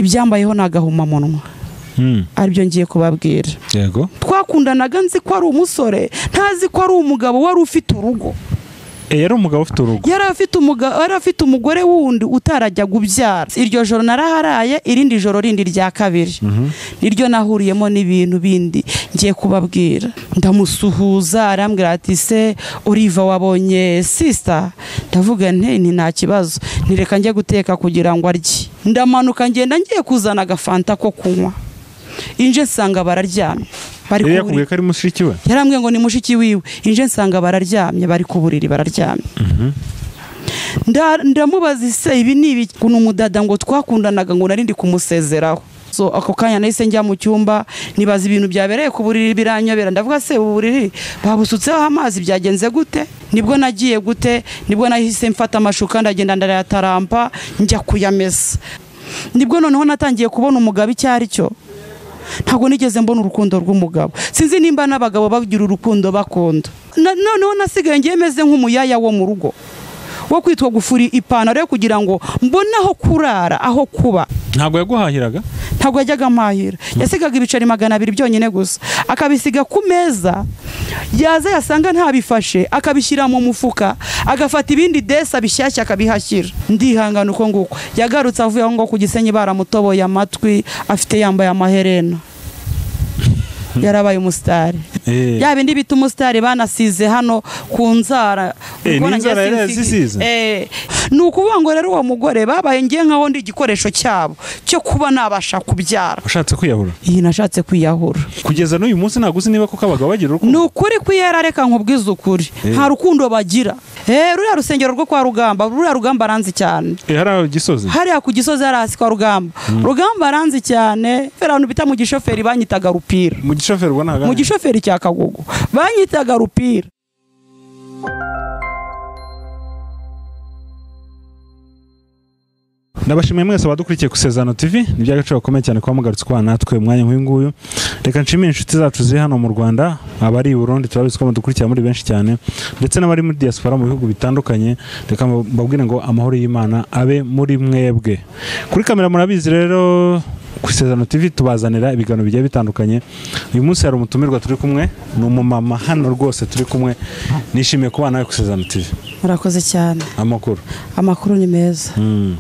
ibyambayeho ni agahumamunwa aribyo ngiye kubabwira yego twakundanaga nzi ko ari umusore ntazi ko ari umugabo wari ufite urugo yari umugabo ufite urugo yari afite umuga- yari afite umugore wundi utarajyaga ubyara iryo joro naraharaye irindi joro rindi rya kabiri niryo nahuriyemo n'ibintu bindi ngiye kubabwira ndamusuhuza arambwira ati se uriva wabonye sisita ndavuga nte nti nta kibazo ntireka njye guteka kugira ngo arye ndamanuka ngenda ngiye kuzana agafanta ko kunywa inje nsanga bararyamye bari yari ku buriri yakubwiye ko ari mushiki we yarambwiye ngo ni mushiki wiwe inje nsanga bararyamye bari ku buriri bararyamye Nda- ndamubaza ise ibi ni ibiki ni umudada ngo twakundanaga ngo narindi kumusezeraho so ako kanya nahise njya mu cyumba nibaza ibintu byabereye ku buriri biranyobera ndavuga se ubu buriri babusutseho amazi byagenze gute nibwo nagiye gute nibwo nahise mfata amashuka ndagenda ndayatarampa njya kuyamesa nibwo noneho natangiye kubona umugabo icyo ari cyo ntabwo nigeze mbona urukundo rw'umugabo sinzi nimba n'abagabo bagira urukundo bakunda Na- noneho nasigaye ngiye meze nk'umuyaya wo mu rugo wo kwitwa gufuri ipantaro yo kugira ngo mbone aho kurara aho kuba ntabwo yaguhahiraga ntabwo yajyaga amahira yasigaga ibiceri magana abiri byonyine gusa akabisiga ku meza yaza yasanga ntabifashe akabishyira mu mufuka agafata ibindi desa bishyashya akabihashyira ndihangana uko nguko yagarutse avuye aho ngo ku gisenyi baramutoboye amatwi afite yambaye amaherena yarabaye umusitari Eh, yaba indi bita umusitari banasize hano ku nzara Eh, Ubwo ni nanjye inzara yari sinzi- yazisize? Eh, ni ukuvuga ngo rero uwo mugore babaye ngiye nkaho ndi igikoresho cyabo cyo kuba nabasha kubyara ushatse kwiyahura iyi nashatse kwiyahura kugeza n'uyu munsi ntabwo uzi niba koko abagabo bagira ni urukundo ukuri kwiyera reka nkubwize ukuri Eh. nta rukundo bagira Eh, ruriya rusengero rwo kwa rugamba ruriya rugamba aranzi cyane Eh, hariya gisozi hariya ku gisozi hari hasi kwa rugamba rugamba aranzi cyane abantu bita mu gishoferi banyitaga rupira mu gishoferi ubona mu hagana gishoferi cya kagugu banyitaga rupira ndabashimiye mwese abadukurikiye ku Sezano TV ni iby'agaciro gakomeye cyane kuba mugarutse kubana natwe umwanya nk'uyu nguyu reka nshimire inshuti zacu ziri hano mu Rwanda abari i Burundi turabizi ko mudukurikira muri benshi cyane ndetse n'abari muri diaspora mu bihugu bitandukanye reka mbabwire ngo amahoro y'Imana abe muri mwebwe kuri kamera murabizi rero ku Sezano TV tubazanira ibiganiro bigiye bitandukanye uyu munsi hari umutumirwa turi kumwe ni umumama hano rwose turi kumwe nishimiye kubana nawe ku Sezano TV murakoze cyane amakuru amakuru ni meza Mm.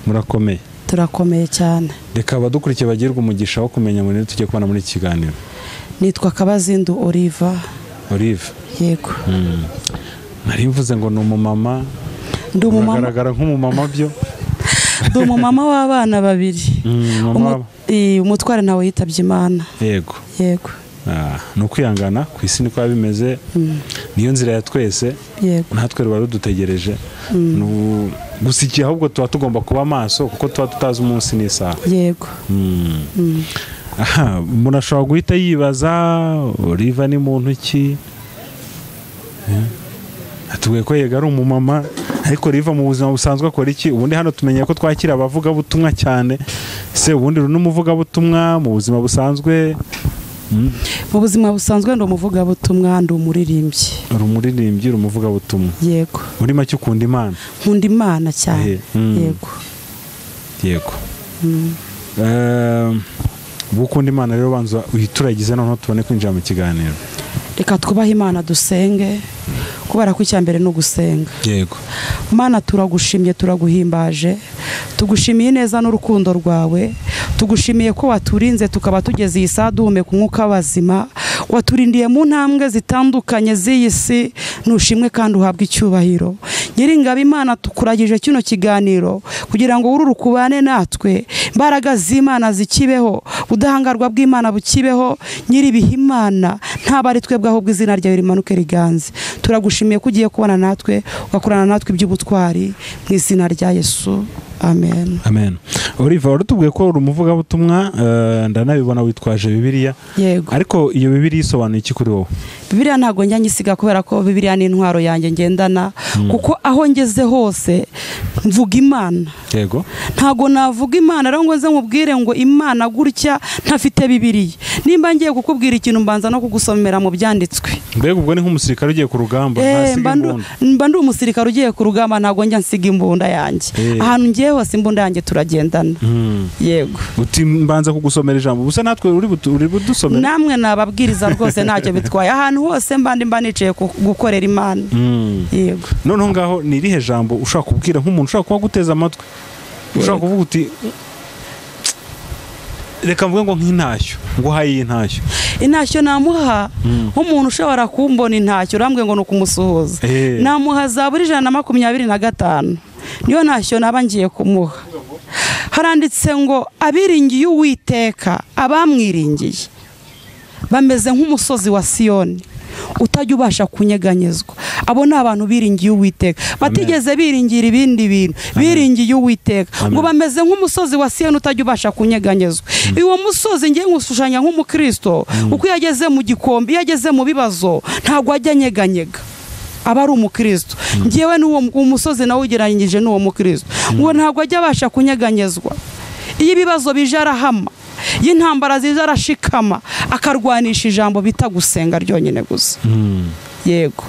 murakomeye turakomeye cyane reka abadukurikiye bagirwe umugisha wo kumenya muri tugiye kubona muri iki kiganiro nitwa kabazindu oliva olive yego nari mvuze ngo ni umumama ndi umumama uragaragara nk'umumama byo ndi umumama w'abana babiri Mm, mama Umu- Eh, umutware ntawe yitabye imana yego yego Ah, ni ukwihangana ku isi niko biba bimeze niyo nzira ya twese yego natwe ruba rudutegereje Ni ubu- gusa igihe ahubwo tuba tugomba kuba maso kuko tuba tutazi umunsi n'isaha yego Mm. Aha, umuntu ashobora guhita yibaza oliva ni muntu ki Eh, atubwiye ko yega ari umumama ariko riva mu buzima busanzwe akora iki ubundi hano tumenye ko twakira abavugabutumwa cyane se ubundi uri n'umuvugabutumwa mu buzima busanzwe Mm, mu buzima busanzwe ndi umuvugabutumwa ndi umuririmbyi uri umuririmbyi uri umuvugabutumwa yego muri make ukunda imana nkunda imana cyane Eh, mm. yego yego Eh, ubu ukunda imana rero banza uyituragize noneho tubone kwinjira mu kiganiro reka twubahe imana dusenge kubera ko icya mbere ni ugusenga yego mana turagushimye turaguhimbaje tugushimiye neza n'urukundo rwawe tugushimiye ko waturinze tukaba tugeze iyi saa duhumeka umwuka w'abazima waturindiye mu ntambwe zitandukanye z'iyi si ntushimwe kandi uhabwe icyubahiro nyiringabo imana tukuragije kino kiganiro kugira ngo wurure ukubane natwe imbaraga z'imana zikibeho ubudahangarwa bw'imana bukibeho nyiribiha imana ntabwo ari twebwe ahubwo izina ryawe rimanuke riganze turagushimiye ko ugiye kubana natwe ugakorana natwe iby'ubutwari mu izina rya yesu amen amen oliva warutubwiye ko uri umuvugabutumwa eh, ndanabibona witwaje bibiliya yego ariko iyo bibiliya isobanuye iki kuri wowe bibiriya ntabwo njya nyisiga kubera ko bibiriya ni intwaro yanjye ngendana kuko aho ngeze hose mvuga imana yego ntabwo navuga imana rero ngo nze nkubwire ngo imana gutya ntafite bibiriya nimba ngiye kukubwira ikintu mbanza no kugusomera mu byanditswe mbega ubwo ni nk'umusirikare ugiye ku rugamba Eh, ntasiga mba ndu- imbunda mba ndi umusirikare ugiye ku rugamba ntabwo njya nsiga imbunda yanjye Eh. ahantu ngiye yewe simba undange turagendana yego uti mbanza kugusomera ijambo ubusa natwe uri butu- uri budusomera namwe nababwiriza rwose ntacyo bitwaye ahantu hose mba ndi mba nicaye ku- gukorera imana Mm. yego noneho ngaho ni irihe jambo ushaka kubwira nk'umuntu ushaka kuba aguteze amatwi ushaka kuvuga uti reka mvuge ngo nk'intashyo ngo uhaye iyi ntashyo intashyo namuha Mm. nk'umuntu ushobora kumbona intashyo urambwiye ngo ni ukumusuhuza Eh. namuha za buri ijana na makumyabiri na gatanu niyo ntashyo naba ngiye kumuha haranditse ngo abiringiye uwiteka abamwiringiye bameze nk'umusozi wa siyoni utajya ubasha kunyeganyezwa abo ni abantu biringiye uwiteka batigeze biringira ibindi bintu biringiye uwiteka Amen. ngo bameze nk'umusozi wa siyoni utajya ubasha kunyeganyezwa uwo musozi ngiye nkushushanya nk'umukristo uko iyo ageze mu gikombe iyo ageze mu bibazo ntabwo ajya anyeganyega aba ari umukristo ngewe n'uwo mu- umusozi nawe ugereranyije n'uwo mukristo ngo ntabwo ajya abasha kunyeganyezwa iyo ibibazo bije arahama iyo intambara ziza arashikama akarwanisha ijambo bita gusenga ryonyine gusa Mm. yego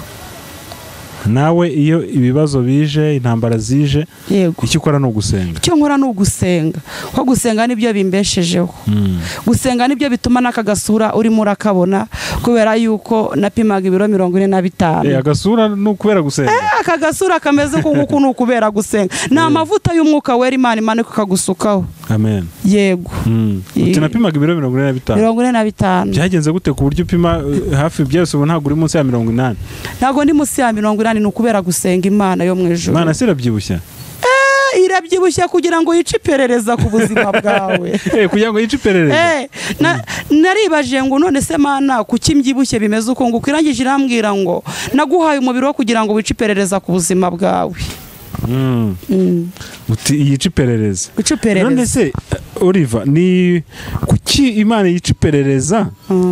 nawe iyo ibibazo bije intambara zije yego icyo ukora ni ugusenga icyo nkora ni ugusenga ko gusenga nibyo bimbeshejeho Mm. gusenga nibyo bituma n'aka gasura urimo urakabona kubera yuko napimaga ibiro mirongo ine na Eh, bitanu agasura ni ukubera gusenga aka gasura kameze nk'uku ni ukubera gusenga ni amavuta y'umwuka wera imana imanuka ikagusukaho amen yego Mm. uti Eh. napimaga ibiro mirongo ine na bitanu mirongo ine na bitanu byagenze gute ku buryo upima eh, hafi byose ubu ntabwo uri munsi ya mirongo inani ntabwo ndi munsi ya mirongo inani ni ukubera gusenga imana yo mu ijoro imana si irabyibushya Eh, irabyibushye kugira ngo yice iperereza ku buzima bwawe Eh, kugira ngo yice iperereza Eh, na- naribajije ngo none se mana kuki mbyibushye bimeze uko nguko irangije irambwira ngo naguhaye umubiri wo kugira ngo wice iperereza ku buzima bwawe Mm. Mm, uti yice iperereza wice none iperereza se eh, oliva ni kuki imana yica iperereza Mm,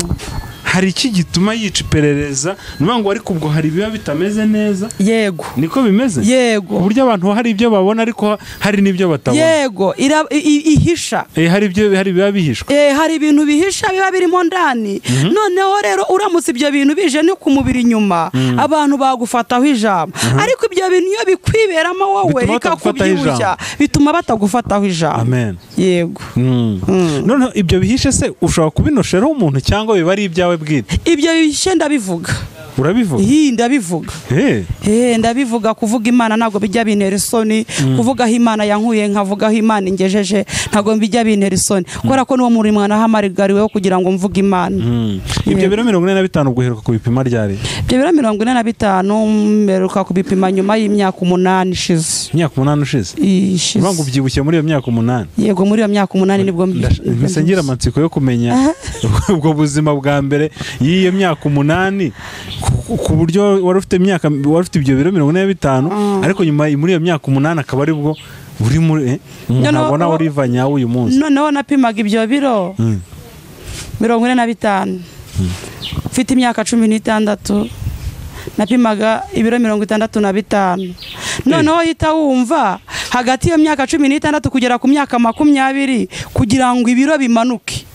hari iki gituma yica iperereza ni ukuvuga ngo ariko ubwo hari ibiba bitameze neza yego niko bimeze ku yego buryo abantu hari ibyo babona ariko hari n'ibyo batabona yego ira- i- i- ihisha Eh, hari ibyo hari ibiba bihishwe Eh, hari ibintu bihisha biba birimo ndani noneho rero uramutse ibyo bintu bije no ku mubiri inyuma abantu bagufataho ijambo ariko ibyo bintu iyo bikwiberamo wowe Bituma batagufataho bikakubyibushya bituma batagufataho ijambo amen yego Mm. noneho ibyo bihishe se ushobora kubinosheraho umuntu cyangwa biba ari ibyawe bwite ibyo bihishe ndabivuga urabivuga iyi ndabivuga Eh, Eh, ndabivuga kuvuga imana ntabwo bijya bintera isoni kuvugaho imana yankuye nkavugaho imana ingejeje ntabwo bijya bintera isoni kubera ko n'uwo muri mwana hamarigariweho kugira ngo mvuge imana mm. ibyo biro mirongo ine na bitanu ubwo uheruka ku bipima ryari ibyo biro mirongo ine na bitanu mperuka kubipima nyuma y'imyaka umunani ishize imyaka umunani ushize Ishize. uvuga ngo ubyibushye muri iyo myaka umunani yego muri iyo myaka umunani nibwo mbi- Ndash- mpise ngira amatsiko yo kumenya ubwo buzima bwa mbere y'iyo myaka umunani ku- ku buryo wari ufite imyaka wari ufite ibyo biro mirongo ine na bitanu ariko nyuma muri iyo myaka umunani akaba ari bwo uri muri eh, umuntu Noneho- abona Oliva nyawe uyu munsi noneho napimaga ibyo biro Mm. mirongo ine na bitanu mfite imyaka cumi n'itandatu napimaga ibiro mirongo itandatu na bitanu noneho hita wumva hagati y'iyo myaka cumi n'itandatu kugera ku myaka makumyabiri kugira ngo ibiro bimanuke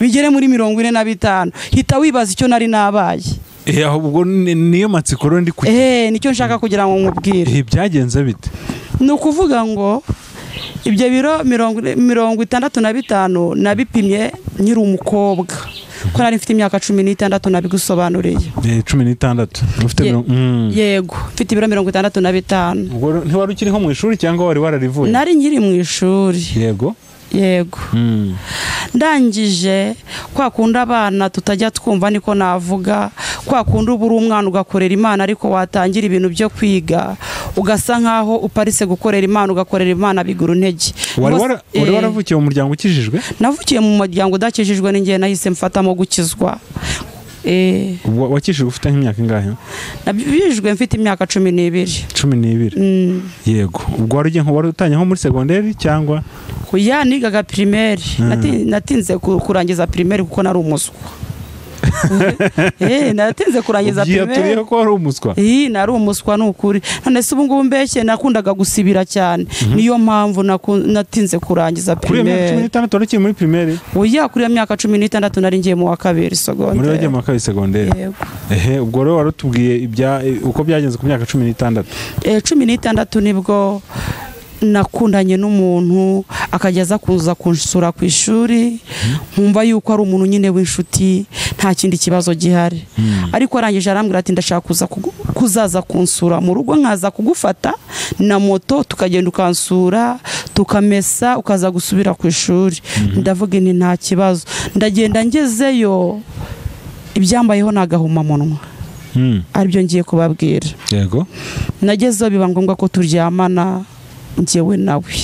bigere muri mirongo ine na bitanu hita wibaza icyo nari nabaye Eh, aho ubwo ni- niyo matsiko rero ndi kugira eee nicyo nshaka kugira ngo nkubwire Eh, byagenze bite ni ukuvuga ngo ibyo biro mirongo mirongo itandatu na bitanu nabipimye nkiri umukobwa ko nari mfite imyaka cumi n'itandatu nabigusobanuriye Eh, cumi n'itandatu ufite Ye- mirongo mm. yego mfite ibiro mirongo itandatu na bitanu ubwo rero ntiwari ukiriho mu ishuri cyangwa wari wararivuye nari nkiri mu ishuri yego yego Mm. ndangije kwa kundi abana tutajya twumva niko navuga kwa kundi uba uri umwana ugakorera imana ariko watangira ibintu byo kwiga ugasa nkaho uparitse gukorera imana ugakorera imana bigura intege wari Bose- wara- wari Eh, waravukiye mu muryango ukijijwe navukiye mu muryango udakijijwe n'ingihe nahise mfatamo gukizwa Eh, Wa- wakijijwe ufite nk'imyaka ingahe nabijijwe mfite imyaka cumi n'ibiri cumi n'ibiri Mm. yego ubwo wari ugiye nko wari utangiye nko muri segonderi cyangwa Ku ya nigaga pirimeri Mm. Nati- natinze ku- kurangiza pirimeri kuko nari umuswa Eh, natinze kurangiza pirimeri byaturiye ko wari umuswa iyi nari umuswa ni ukuri none se ubu ngubu mbeshye nakundaga gusibira cyane niyo mpamvu naku- natinze kurangiza kuri iyo myaka cumi pirimeri n'itandatu wari ukiri muri pirimeri oya kuri iyo myaka cumi n'itandatu nari ngiye mu wa kabiri muri sogonderi wagiye mu wa kabiri segonderi Yego. ehe ubwo rero wari utubwiye ibya uko byagenze ku myaka cumi n'itandatu Eh, cumi n'itandatu nibwo nakundanye n'umuntu akajya aza kuza kunsura ku ishuri nkumva yuko ari umuntu nyine w'inshuti nta kindi kibazo gihari ariko arangije arambwira ati ndashaka kuza kugu- kuzaza kunsura mu rugo nkaza kugufata na moto tukagenda ukansura tukamesa ukaza gusubira ku ishuri ndavuga nti nta kibazo ndagenda ngezeyo ibyambayeho ni agahumamunwa Mm. aribyo ngiye kubabwira yego nagezeho biba ngombwa ko turyamana njyewe nawe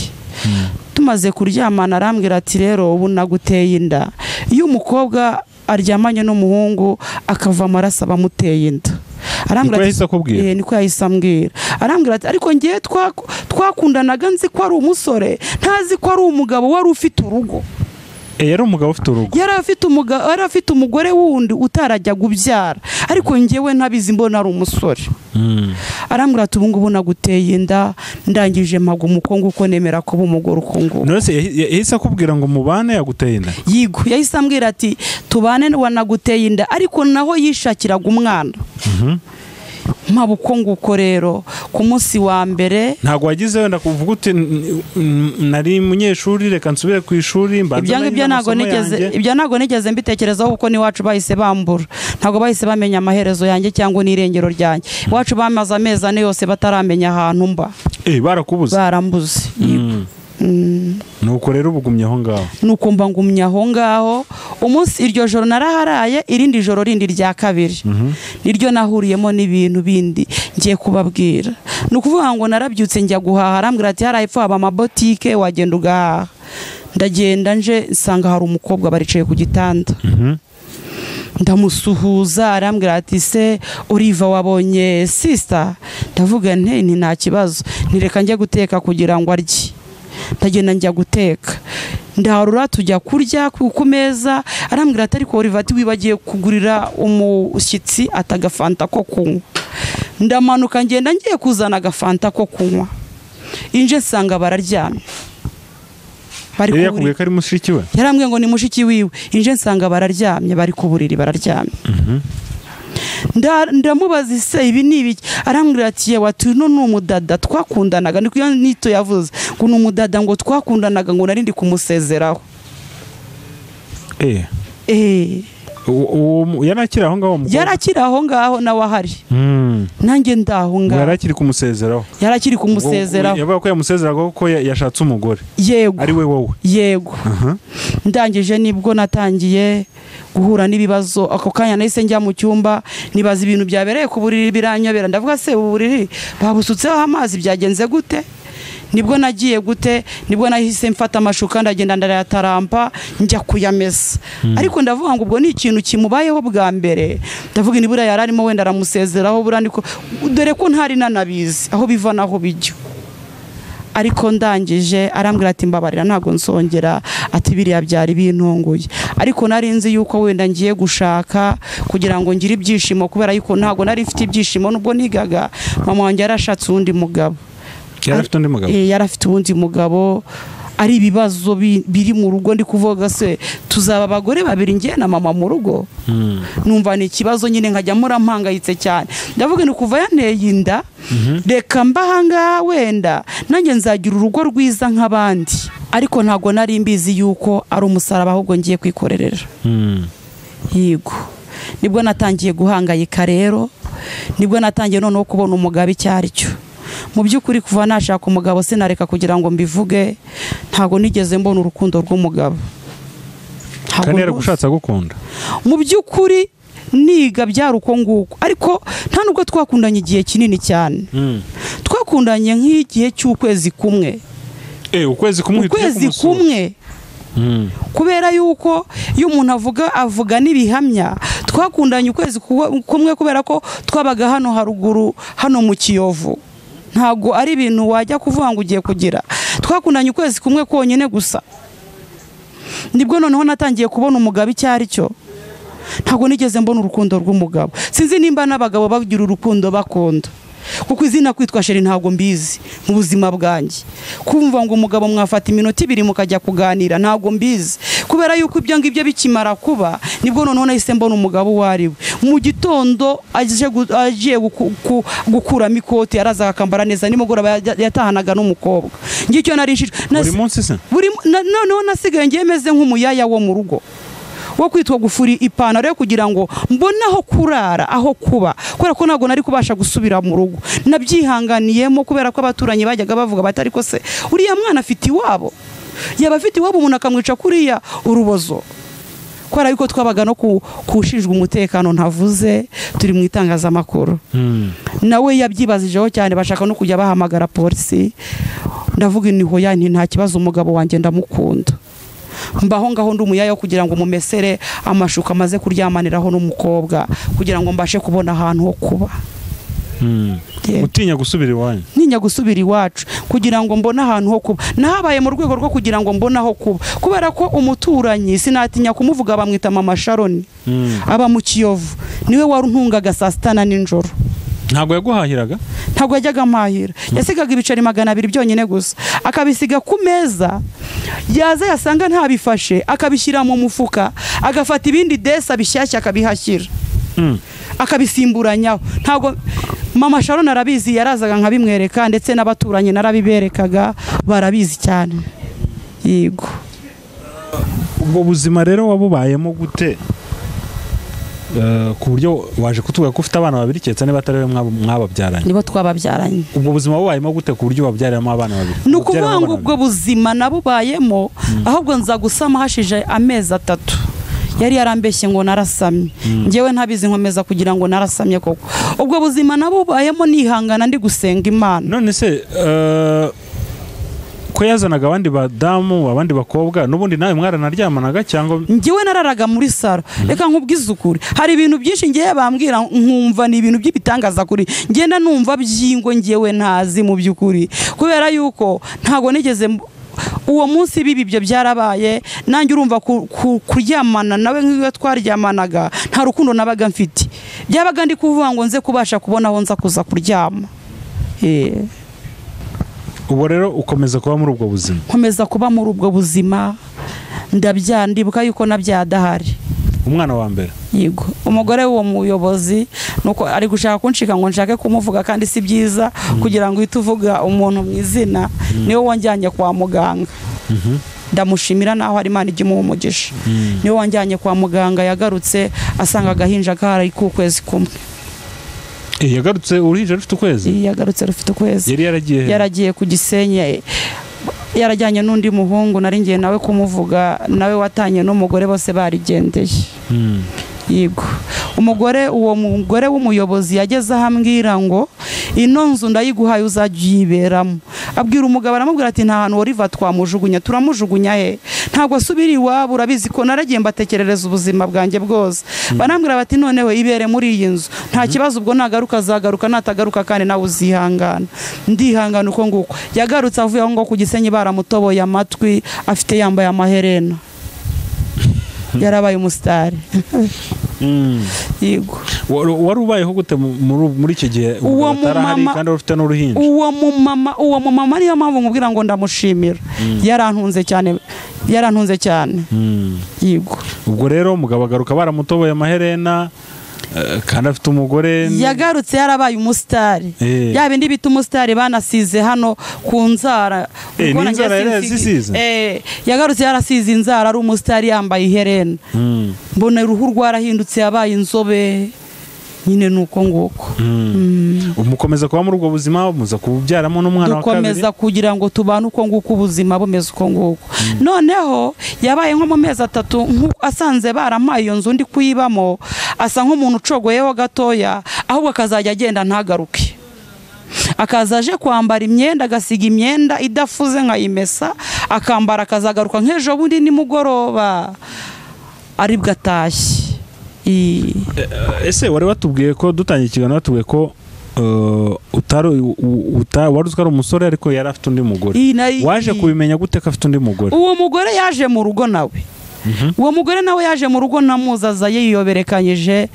tumaze kuryamana arambwira ati rero ubu naguteye inda iyo umukobwa aryamanye n'umuhungu akava amaraso aba amuteye inda niko arambwira ati yahise akubwira Eh, niko yahise ambwira arambwira ati ariko ngewe twaku- twakundanaga nzi ko ari umusore ntazi ko ari umugabo wari ufite urugo Eh, yari umugabo ufite urugo yari afite umuga- yari afite umugore wundi utarajya gubyara ariko ngewe ntabizi mbona ari umusore Mm. arambwira ati ubu ngubu naguteye inda ndangije mpaga umukungu uko nemera kuba umugore uko nguko none se yahi- yahise akubwira ngo mubane yaguteye inda yigo yahise ambwira ati tubane wanaguteye inda ariko naho yishakiraga umwana mpaba uko nguko rero ku munsi wa mbere ntabwo wagize wenda kuvuga uti "N- n- nari munyeshuri reka nsubire ku ishuri mbanze ibyo ngibyo ntabwo namenye amasomo nigeze yanjye." ibyo ntabwo nigeze mbitekerezaho kuko n'iwacu bahise bambura ntabwo bahise bamenya amaherezo yanjye cyangwa n'irengero ryanjye iwacu bamaze amezi ane yose bataramenya ahantu mba Eh, barakubuze barambuze yego Mm. nuko rero uba ugumye aho ngaho nuko mba ngumye aho ngaho umunsi iryo joro naraharaye irindi joro rindi rya kabiri niryo nahuriyemo n'ibintu bindi ngiye kubabwira ni ukuvuga ngo narabyutse njya guhaha arambwira ati hariya hepfo haba amabotike wagenda ugahaha ndagenda nje nsanga hari umukobwa baricaye ku gitanda ndamusuhuza arambwira ati se uriva wabonye sisita ndavuga nti "Nti, nta kibazo ntireka njya guteka kugira ngo arye ndagenda njya guteka ndarura tujya kurya ku ku meza arambwira ati ariko uriva ati wibagiye kugurira umushyitsi ati agafanta ko kunywa ndamanuka ngenda ngiye kuzana agafanta ko kunywa inje nsanga bararyamye bari yari ku buriri yakubwiye ko ari mushiki we yarambwiye ngo ni mushiki wiwe inje nsanga bararyamye bari ku buriri bararyamye Nda- ndamubaza ise ibi ni ibiki arambwira ati yewe ati uno ni umudada twakundanaga ni kuyo nito yavuze ngo ni umudada ngo twakundanaga ngo nari ndi kumusezeraho Eh, Eh, uwo- uwo mu- yari akiri aho ngaho uwo mukobwa? yari akiri aho ngaho nawe ahari Mm. nanjye ndaho Ngo yari ngaho akiri kumusezeraho yari akiri kumusezeraho yavuga ko yamusezeraga kuko ya- yashatse umugore yego ari we wowe yego ndangije nibwo natangiye guhura n'ibibazo ako kanya nahise njya mu cyumba nibaza ibintu byabereye ku buriri biranyobera ndavuga se ubu buriri babusutseho amazi byagenze gute nibwo nagiye gute nibwo nahise mfata amashuka ndagenda ndayatarampa njya kuyamesa ariko ndavuga ngo ubwo ni ikintu kimubayeho bwa mbere ndavuga ni buriya yari arimo wenda aramusezeraho buriya ndiko dore ko ntari nanabizi aho biva naho bijya ariko ndangije arambwira ati mbabarira ntabwo nsongera ati biriya byari bintunguye ariko nari nzi yuko wenda ngiye gushaka kugira ngo ngire ibyishimo kubera yuko ntabwo nari mfite ibyishimo nubwo nigaga mama wanjye yarashatse uwundi mugabo yari afite undi mugabo Eh, yari afite uwundi mugabo ari ibibazo bi- biri mu rugo ndi kuvuga se tuzaba abagore babiri ngiye na mama mu rugo Mm. numva ni ikibazo nyine nkajya mpora mpangayitse cyane ndavuga ni kuva yanteye inda reka mba ahangaha wenda nanjye nzagira urugo rwiza nk'abandi ariko ntabwo nari mbizi yuko ari umusaraba ahubwo ngiye kwikorerera Mm. yego nibwo natangiye guhangayika rero nibwo natangiye noneho kubona umugabo icyo ari cyo mu by'ukuri kuva nashaka umugabo sinareka kugira ngo mbivuge ntabwo nigeze mbona urukundo rw'umugabo Ntabwo kandi rwose. yaragushatse agukunda mu by'ukuri niga byari uko nguko ariko nta nubwo twakundanye igihe kinini cyane twakundanye nk'igihe cy'ukwezi kumwe Eh, ukwezi kumwe uhita ujya ukwezi kumusura. kumwe Mm. kubera yuko iyo umuntu avuga avuga n'ibihamya twakundanye ukwezi ku- kumwe kubera ko twabaga hano haruguru hano mu kiyovu ntabwo ari ibintu wajya kuvuga ngo ugiye kugira twakundanye ukwezi kumwe konyine gusa nibwo noneho natangiye kubona umugabo icyo ari cyo ntabwo nigeze mbona urukundo rw'umugabo sinzi nimba n'abagabo bagira urukundo bakunda kuko izina kwitwa sheri ntabwo mbizi mu buzima bwanjye kumva ngo umugabo mwafata iminota ibiri mukajya kuganira ntabwo mbizi kubera yuko ibyo ngibyo bikimara kuba nibwo noneho nahise mbona umugabo uwo ari we mu gitondo aje gu- agiye guku- ku- gukuramo ikoti yarazaga akambara neza nimugoroba yajya- yatahanaga n'umukobwa ngicyo narinshije buri munsi se buri mu- na- noneho nasigaye ngiye meze nk'umuyaya wo mu rugo wo kwitwa gufuri ipantaro yo kugira ngo mbone aho kurara aho kuba kubera ko ntabwo nari kubasha gusubira mu rugo nabyihanganiyemo kubera ko abaturanyi bajyaga bavuga bati ariko se uriya mwana afite iwabo yaba afite iwabo umuntu akamwica kuriya urubozo kubera yuko twabaga no ku- kushinjwa umutekano ntavuze turi mu itangazamakuru Mm. nawe yabyibazijeho cyane bashaka no kujya bahamagara polisi ndavuga intiho ya nti nta kibazo umugabo wanjye ndamukunda mbaho ngaho ndi umuyaya wo kugira ngo mumesere amashuka amaze kuryamaniraho n'umukobwa kugira ngo mbashe kubona ahantu ho kuba Mm. Yeah. utinya gusubira iwanyu ntinya gusubira iwacu kugira ngo mbone ahantu ho kuba nahabaye mu rwego rwo kugira ngo mbone aho kuba kubera ko umuturanyi sinatinya kumuvuga bamwita mama sharoni Mm. aba mu kiyovu niwe waruntungaga saa sita na nijoro ntabwo yaguhahiraga ntabwo yajyaga amahira yasigaga ibiceri magana abiri byonyine gusa akabisiga ku meza yaza yasanga ntabifashe akabishyira mu mufuka agafata ibindi desa bishyashya akabihashyira Mm. akabisimburanyaho ntabwo mama sharon arabizi yarazaga nkabimwereka ndetse n'abaturanyi narabiberekaga barabizi cyane yego ubwo buzima rero wabubayemo gute Eh, ku buryo waje kutubwira ko ufite abana babiri keretse niba atari we mwaba- mwababyaranye nibo twababyaranye ubwo buzima bubayemo gute ku buryo wabyariramo abana babiri ni Wabyaramo ukuvuga ngo abana ubwo buzima nabubayemo ahubwo nza gusama hashije amezi atatu yari yarambeshye ngo narasamye ngewe ntabizi nkomeza kugira ngo narasamye koko ubwo buzima nabubayemo nihangana ndi gusenga babiri. imana none se eh, ko yazanaga abandi badamu abandi bakobwa n'ubundi nawe mwaranaryamanaga cyangwa ngewe nararaga muri saro reka nkubwize ukuri hari ibintu byinshi ngewe bambwira nkumva ni ibintu by'ibitangaza kuri ngenda numva byingo ngewe ntazi mu by'ukuri kubera yuko ntabwo nigeze mb- uwo munsi bibi ibyo byarabaye nanjye urumva ku- ku- kuryamana nawe nk'iyo twaryamanaga nta rukundo nabaga mfite byabaga ndi kuvuga ngo nze kubasha kubona aho nza kuza kuryama Eh. ubu rero ukomeza kuba muri ubwo buzima nkomeza kuba muri ubwo buzima ndabyara ndibuka yuko nabyaye adahari umwana wa mbere yego umugore w'uwo muyobozi nuko ari gushaka kunshinga ngo nshake kumuvuga kandi si byiza kugira ngo uhite uvuga umuntu mu izina niwe wanjyanye kwa muganga ndamushimira naho hari imana ijya imuha umugisha niwe wanjyanye kwa muganga yagarutse asanga agahinja kahari k'ukwezi kumwe Eh, yagarutse uruhinja rufite ukwezi yagarutse rufite ukwezi yari yaragiye he? yaragiye ku gisenyi yarajyanye n'undi muhungu nari ngiye nawe kumuvuga nawe watanye n'umugore bose barigendeye Mm. yego umugore uwo mugore w'umuyobozi yageze aho ambwira ngo ino nzu ndayiguhaye uzajya uyiberamo abwira umugabo aramubwira ati nta hantu wariva twamujugunya turamujugunya he ntabwo asubira iwabo urabizi ko naragiye mbatekerereza ubuzima bwanjye bwose barambwira bati noneho ibere muri iyi nzu nta kibazo ubwo nagaruka azagaruka natagaruka kandi nawe uzihangana ndihangana uko nguko yagarutse avuye aho ngaho ku gisenyi baramutoboye amatwi afite yambaye amaherena yarabaye umusitari Mm. yego Wari wari ubayeho gute mu- muri- muri icyo gihe ubwo Uwo batarahari mumama- kandi ufite n'uruhinja uwo mumama uwo mumama niyo mpamvu nkubwira ngo ndamushimira yarantunze cyane yarantunze cyane Mm. yego ubwo rero umugabo agaruka baramutoboye amaherena eh, kandi afite umugore yagarutse yarabaye umusitari Eh. ya bindi bita umusitari banasize hano ku nzara Eh, Ubwo ni nanjye inzara yari sinzi- yazisize? Eh, yagarutse yarasize inzara ari umusitari yambaye iherena Mm. mbona uruhu rwarahindutse yabaye inzobe nyine ni uko nguko mukomeza kuba muri ubwo buzima muza kubyaramo n'umwana wa kabiri dukomeza kugira ngo tubane uko nguko ubuzima bumeze uko nguko noneho yabaye nko mu mezi atatu nku- asanze baramaye iyo nzu ndi kuyibamo asa nk'umuntu ucogoyeho gatoya ahubwo akazajya agenda ntagaruke akaza aje kwambara imyenda agasiga imyenda idafuze nkayimesa akambara akazagaruka nk'ejo bundi nimugoroba aribwo atashye I- ese wari watubwiye ko dutangiye ikiganiro watubwiye ko eh, utari u- u- uta- wari uzi ko ari umusore ariko yari afite undi mugore I- nari- waje kubimenya gute ko afite undi mugore uwo mugore yaje mu rugo nawe uwo mugore nawe yaje mu rugo namuzaza yiyoberekanyije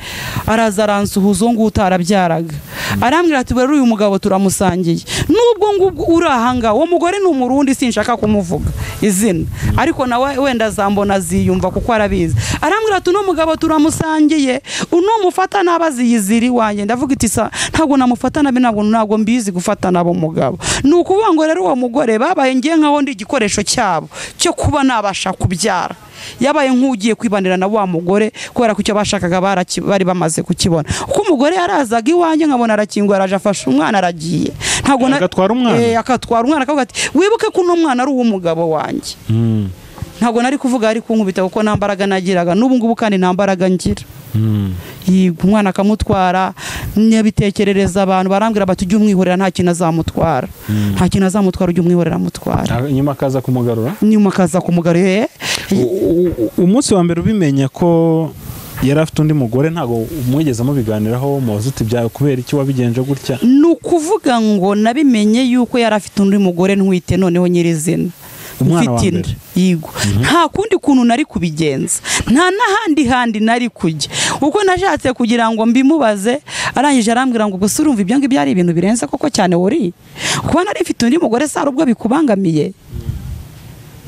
araza aransuhuza uwo nguwo utarabyaraga arambwira ati rero uyu mugabo turamusangiye n'ubwo ngubwo uri ahangaha uwo mugore ni umurundi sinshaka kumuvuga izina ariko nawe wenda azambona aziyumva kuko arabizi arambwira ati uno mugabo turamusangiye uno mufata n'abaziyiziri wanjye ndavuga iti sa ntabwo namufata nabi ntabwo ntabwo mbizi gufata nabo mugabo ni ukuvuga ngo rero uwo mugore babaye ngiye nkaho ndi igikoresho cyabo cyo kuba nabasha kubyara yabaye nk'ugiye kwibanira na wa mugore kubera ko icyo bashakaga baraki- bari bamaze kukibona kuko umugore yarazaga iwanjye nkabona arakingura araje afashe umwana aragiye ntabwo na- Agatwara umwana? Eh, akatwara umwana akavuga ati wibuke ko uno mwana ari uw'umugabo wanjye Mm, ntabwo nari kuvuga ari kunkubita kuko nta mbaraga nagiraga n'ubu ngubu kandi nta mbaraga ngira mm. yiga umwana akamutwara nyabitekerereza abantu barambwira bati ujye umwihorera nta kintu azamutwara nta kintu azamutwara ujye umwihorera amutwara Ah, inyuma akaza kumugarura nyuma akaza kumugarura U- u- umunsi wa mbere ubimenya ko yari afite undi mugore ntabwo mwigeze mubiganiraho mubaza uti bya kubera iki wabigenje gutya ni ukuvuga ngo nabimenye yuko yari afite undi mugore ntwite noneho nyirizina Umwana wa Mfite inda, mbere. yego nta kundi kuntu nari kubigenza nta n'ahandi handi nari kujya uko nashatse kugira ngo mbimubaze arangije arambwira ngo gusa urumva ibyo ngibyo ari ibintu birenze koko cyane wuri kuba nari mfite undi mugore sara ubwo bikubangamiye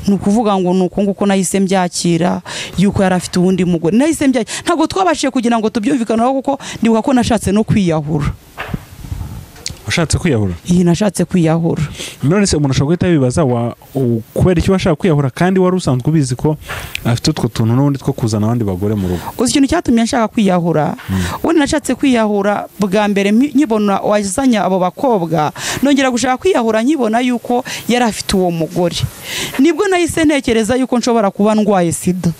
ni ukuvuga ngo ni uko nguko nahise mbyakira yuko yari afite uwundi mugore nahise mbyakira ntabwo twabashije kugira ngo tubyumvikaneho kuko ndibuka ko nashatse no kwiyahura washatse kwiyahura iyi nashatse kwiyahura none se umuntu ashobora guhita yibaza wa- u- kubera iki washaka kwiyahura kandi wari usanzwe ubizi ko afite utwo tuntu n'ubundi two kuzana abandi bagore mu rugo uzi ikintu cyatumye nshaka kwiyahura ubundi nashatse kwiyahura bwa mbere mpi- nkibona wazanye abo bakobwa nongera gushaka kwiyahura nkibona yuko yari afite uwo mugore nibwo nahise ntekereza yuko nshobora kuba ndwaye sida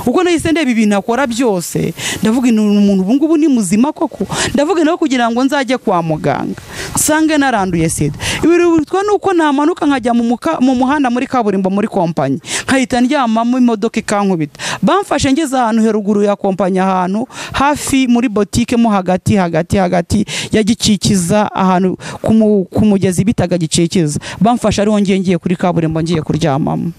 ubwo nahise ndeba ibintu akora byose ndavuga ni umuntu ubu ngubu ni muzima koko ndavuga nawe kugira ngo nzajye kwa muganga nsange naranduye sida ibirutwa ni uko namanuka nkajya mu muka- mu muhanda muri kaburimbo muri kompanyi nkahita ndyamamo imodoka ikankubita bamfashe ngeze ahantu heruguru ya kompanyi ahantu hafi muri botike mo hagati hagati hagati ya gikikiza ahantu ku mu- ku mugezi bitaga gikikiza bamfashe ariho ngiye ngiye kuri kaburimbo ngiye kuryamamo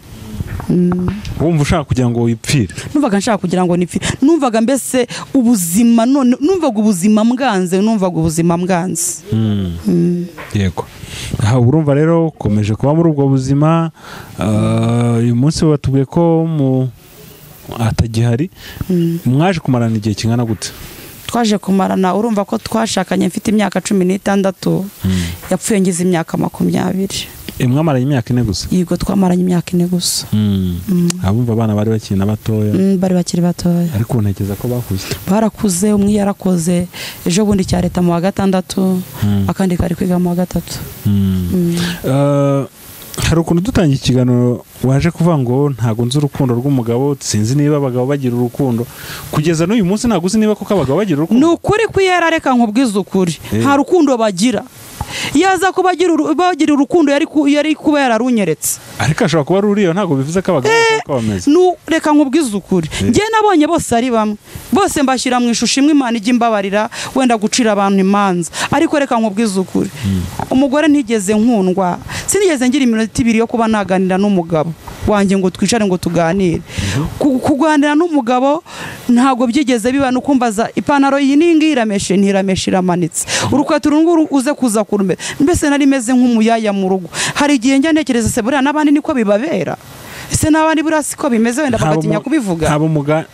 wumva ushaka kugira ngo wipfire numvaga nshaka kugira ngo nipfe numvaga mbese ubuzima none numvaga ubuzima mbwanze numvaga ubuzima mbwanze yego aha urumva rero ukomeje kuba muri ubwo buzima ah, uyu munsi batubwiye ko mu- atagihari mwaje kumarana igihe kingana gute twaje kumarana urumva ko twashakanye mfite imyaka cumi n'itandatu yapfuye ngize imyaka makumyabiri Eh, mwamaranye imyaka ine gusa yego twamaranye imyaka ine gusa abumva abana bari bakina batoya Mm, bari bakiri batoya ariko ntekereza ko bakuze barakuze umwe yarakoze ejo bundi cya leta mu wa gatandatu akandi kari kwiga mu wa gatatu Eh, hari ukuntu dutangiye ikiganiro waje kuvuga ngo ntabwo nzi urukundo rw'umugabo sinzi niba abagabo bagira urukundo kugeza n'uyu munsi ntabwo uzi niba koko abagabo bagira ni urukundo ukuri ko iyo yarareka nkubwiza ukuri Eh. nta rukundo bagira yaza kuba agira uru- bagira urukundo yari ku- yari kuba yararunyeretse ariko ashobora kuba ari uriya ntabwo bivuze ko abagabo bose uko bameze Nu- reka nkubwize ukuri Eh. njye nabonye bose ari bamwe bose mbashyira mu ishusho imwe imana ijya imbabarira wenda gucira abantu imanza ariko reka nkubwize ukuri umugore ntigeze nkundwa sinigeze ngira iminota ibiri yo kuba naganira n'umugabo wanjye ngo twicare ngo tuganire Ku- kuganira n'umugabo ntabwo byigeze biba ni ukumbaza ipantaro iyi ni ngiyi irameshe ntirameshe iramanitse urukweto uru nguru uze kuza kurumbe mbese nari meze nk'umuyaya mu rugo hari igihe njya ntekereza se buriya n'abandi niko bibabera ese n'abandi buriya siko bimeze wenda bagatinya mu- kubivuga ntabwo muga-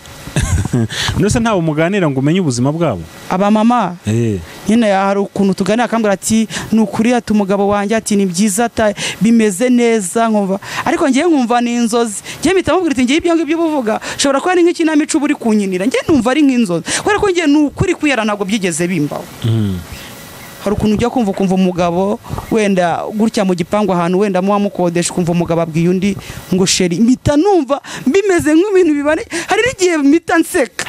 mbese ntabwo muganira ngo umenye ubuzima bwabo abamama Eh, nyine hari ukuntu tuganira akambwira ati ni ukuri ati umugabo wanjye ati ni byiza ata- bimeze neza nkumva ariko ngewe nkumva ni inzozi ngewe mpita mubwira ati ngewe ibyo ngibyo uba uvuga ushobora kuba ari nk'ikinamico uba uri kunkinira ngewe numva ari nk'inzozi kubera ko ngewe ni ukuri kwera ntabwo byigeze bimbaho mm. hari ukuntu ujya kumva ukumva umugabo wenda gutya mu gipangu ahantu wenda muba mukodesha ukumva umugabo abwiye undi ngo sheri mpita numva bimeze nk'ibintu bibaneye hari n'igihe mpita nseka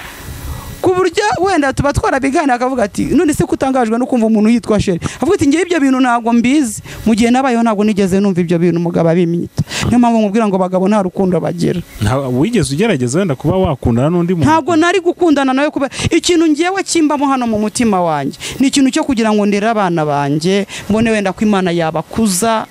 ku buryo wenda tuba twarabiganira akavuga ati none se ko utangajwe no kumva umuntu yitwa sheri avuga ati ngewe ibyo bintu ntabwo mbizi mu gihe nabayeho ntabwo nigeze numva ibyo bintu umugabo abimyita niyo mpamvu nkubwira ngo abagabo nta rukundo bagira Nta- wigeze ugerageza wenda kuba wakundana n'undi muntu ntabwo nari gukundana nawe kubera ikintu ngewe kimbamo hano mu mutima wanjye ni ikintu cyo kugira ngo ndere abana banjye mbone wenda ko imana yabakuza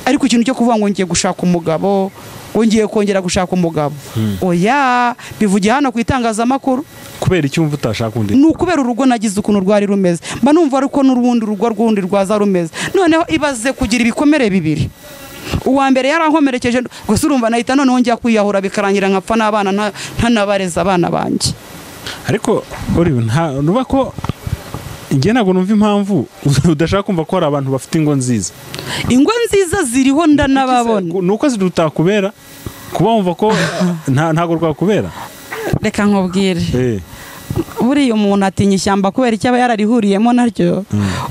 ariko ikintu cyo kuvuga ngo ngiye gushaka umugabo ngo ngiye kongera gushaka umugabo oya bivugiye hano ku itangazamakuru kubera icyo wumva utashaka undi ni ukubera urugo nagize ukuntu rwari rumeze mba numva ariko n'urundi rugo rw'undi rwaza rumeze noneho ibaze kugira ibikomere bibiri uwa mbere yarankomerekeje gusa urumva nahita noneho njya kwiyahura bikarangira nkapfa n'abana nta- ntanabareze abana banjye ariko Olive, nta nuba ko njye ntabwo numva impamvu udashaka kumva ko hari abantu bafite ingo nziza ingo nziza ziriho ndanababona ni uko zidutakubera kuba wumva ko nta- ntabwo rwakubera reka nkubwire Eh, buriya umuntu atinya ishyamba kubera icyo aba yararihuriyemo naryo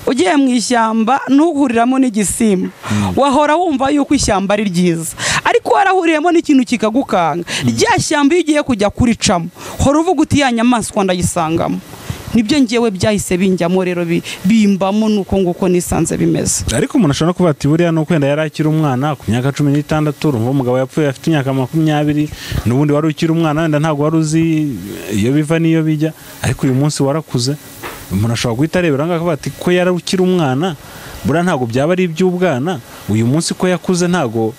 ugiye mu ishyamba ntuhuriramo n'igisimba wahora wumva yuko ishyamba ari ryiza ariko warahuriyemo n'ikintu kikagukanga rya shyamba iyo ugiye kujya kuricamo hora uvuga uti ya nyamaswa ndayisangamo nibyo ngewe byahise binjyamo rero bi- bimbamo nuko nguko nisanze bimeze ariko umuntu ashobora no kuba ati buriya ni uko wenda yari akiri umwana ku myaka cumi n'itandatu urumva umugabo yapfuye afite imyaka makumyabiri n'ubundi wari ukiri umwana wenda ntabwo wari uzi iyo biva n'iyo bijya ariko uyu munsi warakuze umuntu ashobora guhita arebera ngaho akavuga ati ko yari ukiri umwana buriya ntabwo byaba ari iby'ubwana uyu munsi ko yakuze ntabwo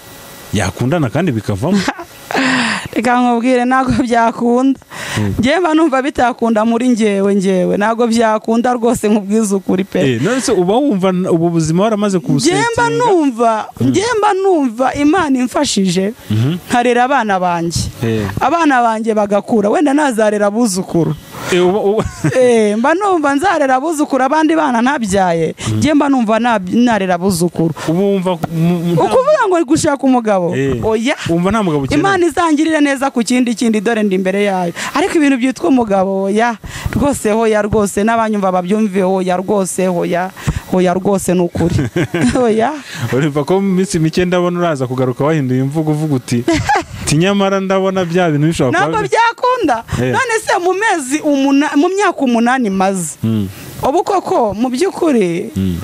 yakundana kandi bikavamo reka nkubwire ntabwo byakunda ngewe mba numva bitakunda muri ngewe ngewe ntabwo byakunda rwose nkubwize ukuri pe Eh, none se uba wumva n- ubu buzima waramaze ngemba kubusetinga numva ngemba numva imana imfashije nkarera abana banjye Eh. abana banjye bagakura wenda nazarera abuzukuru Eh, uba- uba- Eh, mba numva nzarera abuzukuru abandi bana ntabyaye ngemba numva nab- narera abuzukuru uba wumva mu- mu- nta- ukuvuga ngo uri gushaka umugabo Eh. oya wumva nta mugabo ukeneye imana izangirire neza ku kindi kindi dore ndi imbere yayo ariko ibintu byitwa umugabo ya rwose hoya rwose n'abanyumva babyumve hoya rwose hoya hoya rwose ni ukuri hoya urumva ko mu minsi mike ndabona uraza kugaruka wahinduye imvugo uvuga uti "Ti nyamara ndabona bya bintu bishobora ntabwo kuba byakunda Eh. none se mu mezi umuna- mu myaka umunani maze Mm, ubu koko mu by'ukuri mm.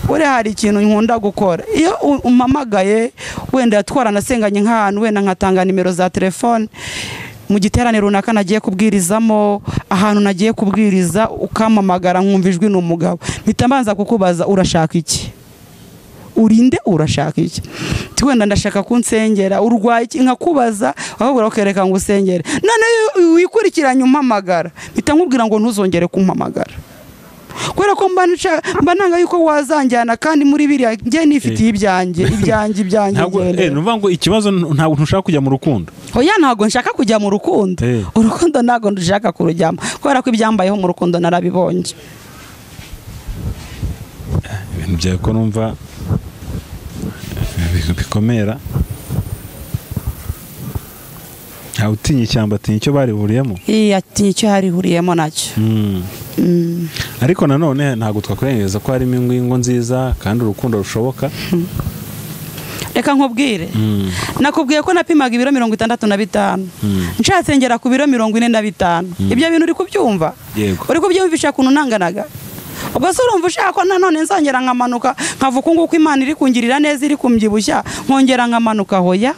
buriya hari ikintu nkunda gukora iyo u- umpamagaye wenda twaranasenganye nk'ahantu wenda nkatanga nimero za telefone mu giterane runaka nagiye kubwirizamo ahantu nagiye kubwiriza ukampamagara nkumva ijwi ni umugabo mpita mbanza kukubaza urashaka iki urinde urashaka iki Ti wenda ndashaka kunsengera urwaye iki nkakubaza bakabura ukereka ngo usengere none iyo wikurikiranye umpamagara mpita nkubwira ngo ntuzongere kumpamagara kubera ko mba nca- mba nanga yuko wazanjyana kandi muri biriya njye nifitiye ibyanjye ibyanjye ibyanjye ntabwo njyewe. eh, ni ukuvuga ngo ikibazo n- ntabwo ntushaka kujya mu rukundo oya ntabwo nshaka kujya mu rukundo Eh. urukundo ntabwo ndushaka kurujyamo kubera ko ibyambayeho mu rukundo narabibonye ibintu byawe ko numva bi- bikomera ntawe utinya ishyamba atinya icyo barihuriyemo iya ati icyo yarihuriyemo nacyo Mm. Mm. ariko nanone ntabwo twakurengereza ko harimo ingo ingo nziza kandi urukundo rushoboka reka nkubwire Mm, nakubwiye ko napimaga ibiro mirongo itandatu na bitanu Mm. nshatse ngera ku biro mirongo ine na bitanu ibyo bintu uri kubyumva yego uri kubyumvisha ukuntu nanganaga ubwo se urumva ushaka ko nanone nzongera nkamanuka nkavuga uko nguko imana iri kungirira neza iri kumbyibushya nkongera nkamanuka hoya